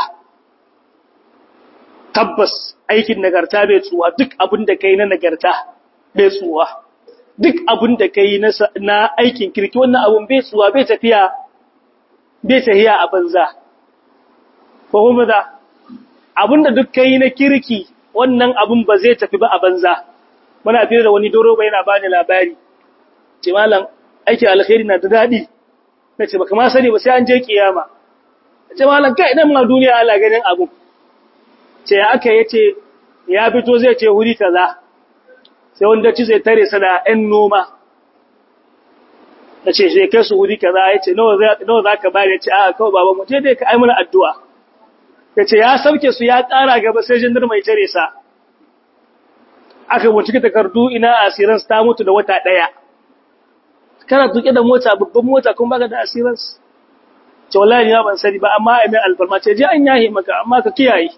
tabbas aikin nagarta bai tsuwa duk abin da kai na nagarta bai tsuwa duk abin da kai na aikin kirki wannan abun bai tsuwa bai tafiya bai tafiya a banza ko kuma da abin da duk kai na kirki wannan abun ba zai tafi ba a banza muna fiye da wani doro ba yana bani labari ce malam aikin alkhairi na da daɗi na ce baka ma sani ba sai an je kiyama ce malam kai idan ma duniya ala ganin abu ce ya aka yace ya fito zai ce wuri kaza sai wanda ci zai tare sa da ɗan noma ya ce sai kai su wuri kaza ya ce nawa za ka bari ya ce a kawai baban mu je dai ka ai mana addu'a ya ce ya sauke su ya ƙara gaba sai jindar mai tare sa aka bincike takardu ina asiransu ta mutu da wata ɗaya kana tuke da mota babban mota kuma baka da asiransu ce wallahi ni ban sani ba amma ai mai alfarma ce je an yahe maka amma ka kiyaye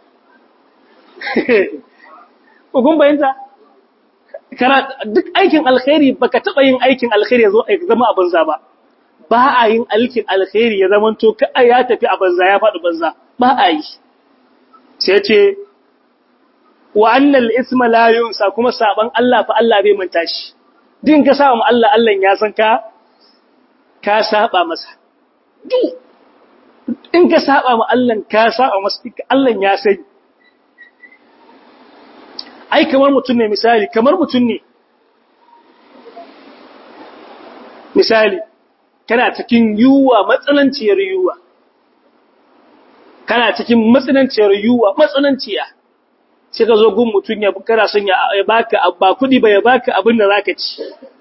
ko kun bayanta kana duk aikin alkhairi baka taba yin aikin alkhairi yazo ai zama a banza ba ba a yin aikin alkhairi ya zama to ka ya tafi a banza ya faɗi banza ba a yi sai ce wa annal isma la yunsa kuma saban Allah fa Allah bai manta shi din ka saba mu Allah Allah ya san ka ka saba masa duk in ka saba ma Allah ka saba masa Allah ya sani ai kamar mutum ne misali kamar mutum ne misali kana cikin yuwa matsananciyar yuwa kana cikin matsananciyar yuwa matsananciya sai ka zo gun mutum ya kana son ya baka ba kudi ba ya baka abin da zaka ci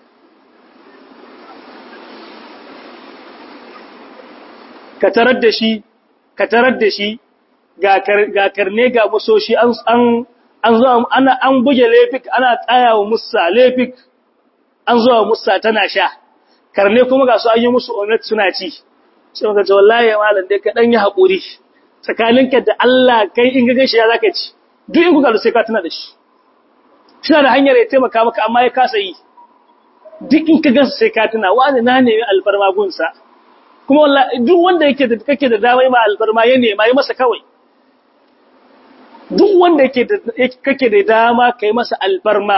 ka tarar da shi ka tarar da shi ga karne ga musoshi an an an zo ana an buge lefik ana tsayawa musa lefik an zo musa tana sha karne kuma ga su an yi musu onet suna ci sai ka ce wallahi malam dai ka dan yi hakuri tsakaninka da Allah kai in ga gashi ya zaka ci duk in kuka da sai ka tuna da shi suna da hanyar ya taimaka maka amma ya kasa yi duk in ka gasa sai ka tuna wani na nemi alfarma gunsa kuma wallahi duk wanda yake da kake da dama ma alfarma ya nema yi masa kawai duk wanda yake da kake da dama kai masa alfarma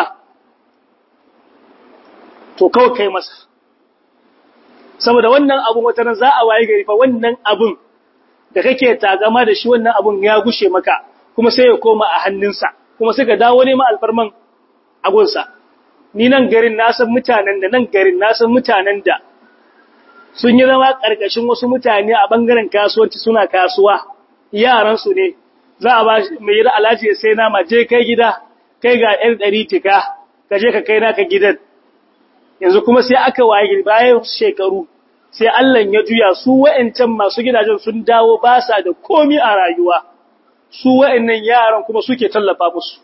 to kawai kai masa saboda wannan abun wata nan za a waye gari fa wannan abun da kake tagama da shi wannan abun ya gushe maka kuma sai ya koma a hannunsa kuma sai ka dawo nema alfarman agunsa ni nan garin na san mutanen da nan garin na san mutanen da sun yi zama ƙarƙashin wasu mutane a ɓangaren kasuwanci suna kasuwa yaransu ne za a ba mai yi alhaji ya sai nama je kai gida kai ga ɗan ɗari tika ka je ka kai naka gidan yanzu kuma sai aka waye bayan shekaru sai Allah ya juya su wa'ancan masu gidajen sun dawo ba sa da komi a rayuwa su wa'annan yaran kuma suke tallafa musu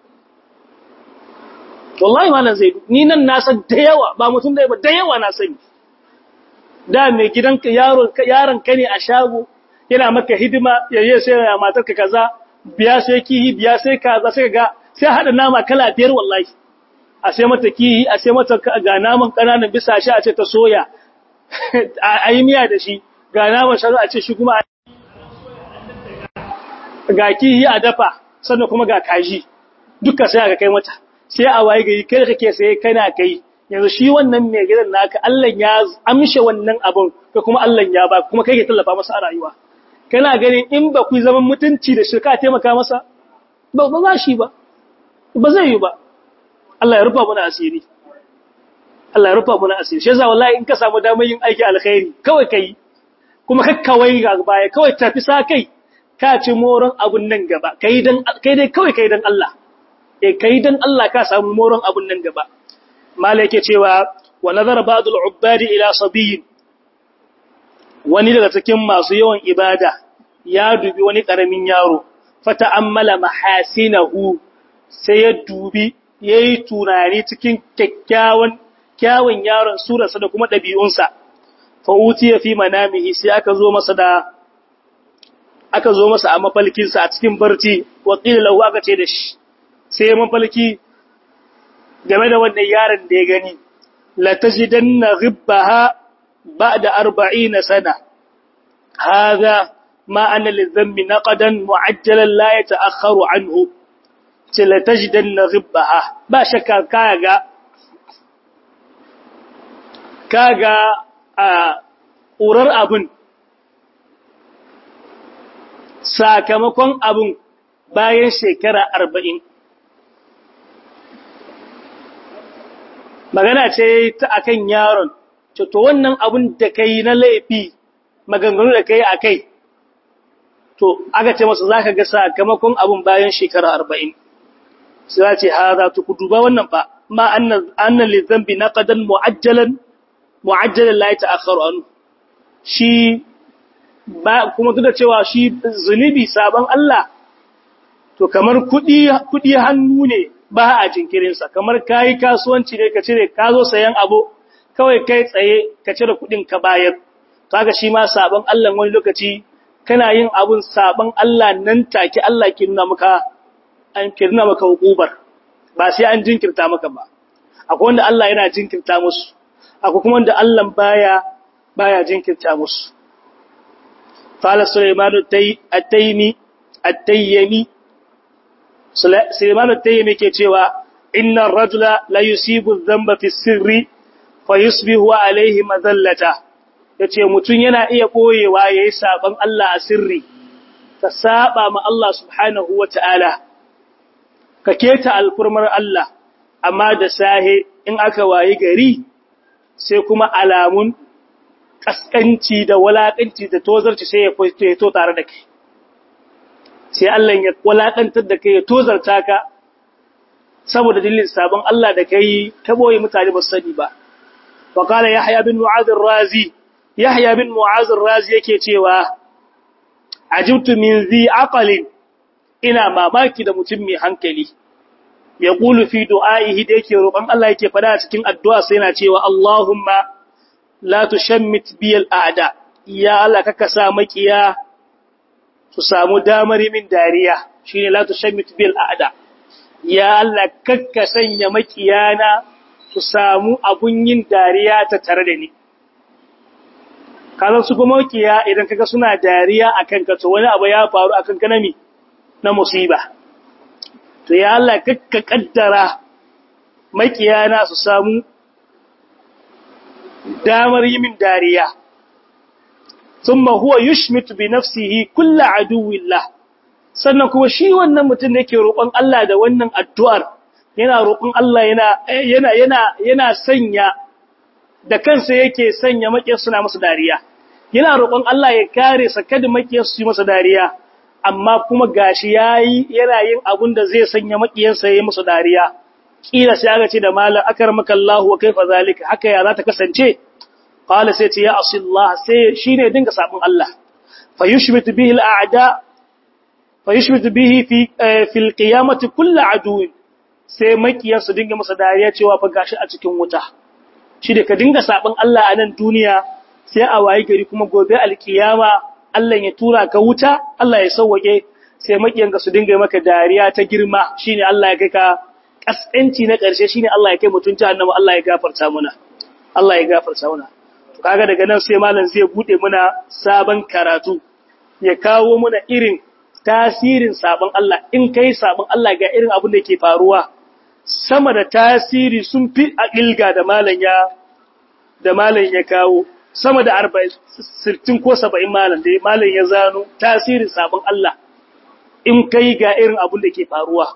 wallahi malam zai ni nan na san da yawa ba mutum da ba da yawa na sani da mai gidan yaron yaron ka ne a shago yana maka hidima yayi sai ya matarka kaza biya sai kihi biya sai kaza sai ga sai hada nama kala biyar wallahi a sai mata kihi a sai mata ga naman kananan bisa shi a ce ta soya a yi miya da shi ga naman shanu a ce shi kuma ga kihi a dafa sannan kuma ga kaji duka sai aka kai mata sai a waye gari kai kake sai kana kai yanzu shi wannan mai gidan naka Allah ya amshe wannan abun ka kuma Allah ya ba kuma kai ke tallafa masa a rayuwa kana ganin in ba ku zaman mutunci da shirka taimaka masa ba ba za shi ba ba zai yi ba Allah ya rufa mana asiri Allah ya rufa mana asiri shi yasa wallahi in ka samu damar yin aiki alkhairi kawai kai kuma kakkawai ga baya kawai tafi sa kai ka ci moron abun nan gaba kai dan kai dai kawai kai dan Allah eh kai dan Allah ka samu moron abun nan gaba malai yake cewa wa nazara ba'dul ubbadi ila sabiyin wani daga cikin masu yawan ibada ya dubi wani karamin yaro fata'ammala mahasinahu sai ya dubi yayi tunani cikin kyakkyawan kyawun yaron surarsa da kuma ɗabi'unsa fa utiya fi manamihi sai aka zo masa da aka zo masa a mafalkinsa a cikin barci wa qila lahu aka ce da shi sai mafalki game da wannan yaron da ya gani la tajidanna ghibbaha ba'da 40 sana hadha ma ana lidhammi naqadan mu'ajjalan la yata'akhkharu anhu ce la tajidanna ghibbaha ba shakka kaga kaga a ƙurar abin sakamakon abin bayan shekara arba'in magana ce ta akan yaron to wannan abin da kai na laifi maganganu da kai a kai to aka ce masa za ka ga sakamakon abin bayan shekara arba'in sai ce haza to ku duba wannan fa ma anna anna li dhanbi naqadan muajjalan muajjalan la yata'akhkharu anhu shi ba kuma duk da cewa shi zunubi sabon Allah to kamar kudi kudi hannu ne ba a jinkirin sa kamar kai kasuwanci ne ka cire ka zo sayan abu kawai kai tsaye ka cire kudin ka bayar kaga shi ma sabon Allah wani lokaci kana yin abun sabon Allah nan take Allah ke nuna maka an kirna maka hukubar ba sai an jinkirta maka ba akwai wanda Allah yana jinkirta musu akwai kuma wanda Allah baya baya jinkirta musu qala sulaiman at-taymi at-tayyimi sulaiman at-tayyimi ke cewa inna ar-rajula la yusibu adh-dhanba fi sirri fayusbihu alayhi madallata yace mutun yana iya boyewa yayi saban Allah a sirri ka saba ma Allah subhanahu wataala ka keta alfurmar Allah amma da sahe in aka wayi gari sai kuma alamun kaskanci da walakanci da tozarci sai ya fito tare da kai sai Allah ya walakantar da kai ya tozarta ka saboda dalilin sabon Allah da kai ta boye mutane ba sani ba wa qala yahya bin mu'adh ar-razi yahya bin mu'adh ar-razi yake cewa ajibtu min zi aqalin ina mamaki da mutum mai hankali ya ƙulu fi du'a'ihi da yake roƙon Allah yake fada a cikin addu'a sai yana cewa Allahumma la tushammit biyal a'da ya Allah kaka sa makiya su samu damar min dariya shine la tushammit biyal a'da ya Allah kaka sanya makiyana su samu abun yin dariya ta tare da ni kazan su kuma makiya idan kaga suna dariya akan ka to wani abu ya faru akan ka nami na musiba to ya Allah kakka kaddara makiyana su samu damar yi min dariya thumma huwa yushmitu bi nafsihi kullu aduwillah sannan kuma shi wannan mutum da yake roƙon Allah da wannan addu'ar yana roƙon Allah yana yana yana yana sanya da kansa yake sanya makiyar suna masa dariya yana roƙon Allah ya kare sa kada makiyar su yi masa dariya amma kuma gashi yayi yana yin abun da zai sanya makiyansa yayi musu dariya kila sai aka ce da malam akarmaka Allah wa kaifa zalika haka ya za ta kasance qala sai ce ya asillah sai shine dinga sabon Allah fayushmitu bihi al'ada fayushmitu bihi fi fi alqiyamati kullu aduwin sai makiyansu dinga masa dariya cewa fa gashi a cikin wuta shi da ka dinga sabon Allah a nan duniya sai a wayi gari kuma gobe alkiyama Allah ya tura ka wuta, Allah ya sauwake sai makiyanka su dinga maka dariya ta girma shine Allah ya kai ka kaskanci na ƙarshe shine Allah ya kai mutun jahannama Allah ya gafarta muna. Allah ya gafarta muna. To kaga daga nan sai malam zai bude muna sabon karatu. Ya kawo muna irin tasirin sabon Allah in kai sabon Allah ga irin abin da yake faruwa. Sama da tasiri sun fi a ilga da malam ya da malam ya kawo. sama da arba'in sittin ko saba'in malam da malam ya zano tasirin sabon Allah in kai ga irin abin da ke faruwa.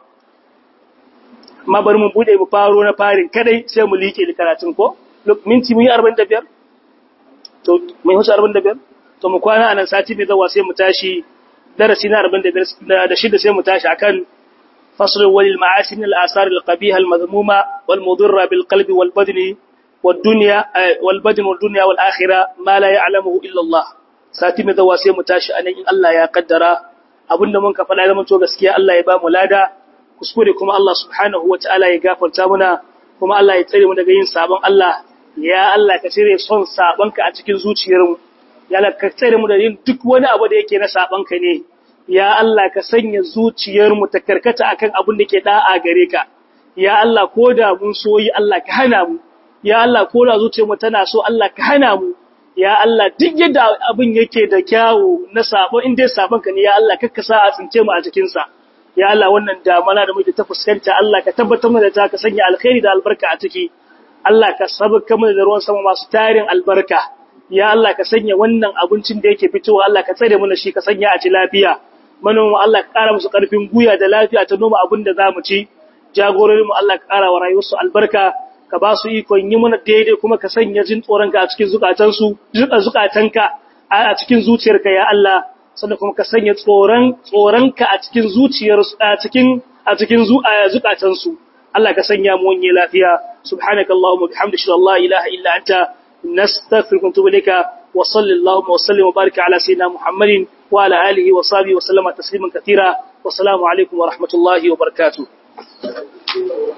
Amma bari mun bude mu faro na farin kadai sai mu liƙe da karatun ko? Minti mun yi arba'in da biyar? To, mun yi arba'in da biyar? To, mu kwana a nan sati mai zawa sai mu tashi darasi na arba'in da biyar da shida sai mu tashi akan faslul walil ma'asin al-asar al-qabiha al-madhmuma wal mudurra bil qalbi wal badni والدنيا والبدن والدنيا والآخرة ما لا يعلمه إلا الله sati mai zawa sai mu tashi anan in Allah ya kaddara abinda mun ka faɗa zaman to gaskiya Allah ya ba mu lada kuskure kuma Allah subhanahu wataala ya gafarta muna kuma Allah ya tsare mu daga yin sabon Allah ya Allah ka cire son sabon ka a cikin zuciyar mu ya Allah ka tsare mu da yin duk wani abu da yake na sabon ka ne ya Allah ka sanya zuciyar mu ta karkata akan abin da ke da'a gare ka ya Allah ko da mun soyi Allah ka hana mu ya Allah ko da zuciyarmu tana so Allah ka hana mu ya Allah duk yadda abin yake da kyawu na sabo in dai sabon ka ne ya Allah kakka sa a tsince mu a cikin sa ya Allah wannan damana da muke ta fuskanta Allah ka tabbatar mana da ta ka sanya alkhairi da albarka a ciki Allah ka sabaka mana da ruwan sama masu tarin albarka ya Allah ka sanya wannan abincin da yake fitowa Allah ka tsare mana shi ka sanya a ci lafiya manoma Allah ka kara musu karfin guya da lafiya ta noma abin da zamu ci jagororinmu Allah ka kara wa rayuwarsu albarka ka ba su ikon yi mana daidai kuma ka sanya jin tsoronka a cikin zukatansu zukatanka a cikin zuciyarka ya Allah sannan kuma ka sanya tsoron tsoronka a cikin zuciyar a cikin a cikin zukatansu Allah ka sanya mu wani lafiya subhanakallahumma bihamdika la ilaha illa anta nastaghfiruka wa atubu ilayka wa sallallahu wa sallim wa baraka ala sayyidina muhammadin wa ala alihi wa sahbihi wa sallama tasliman katira wa assalamu alaikum wa rahmatullahi wa barakatuh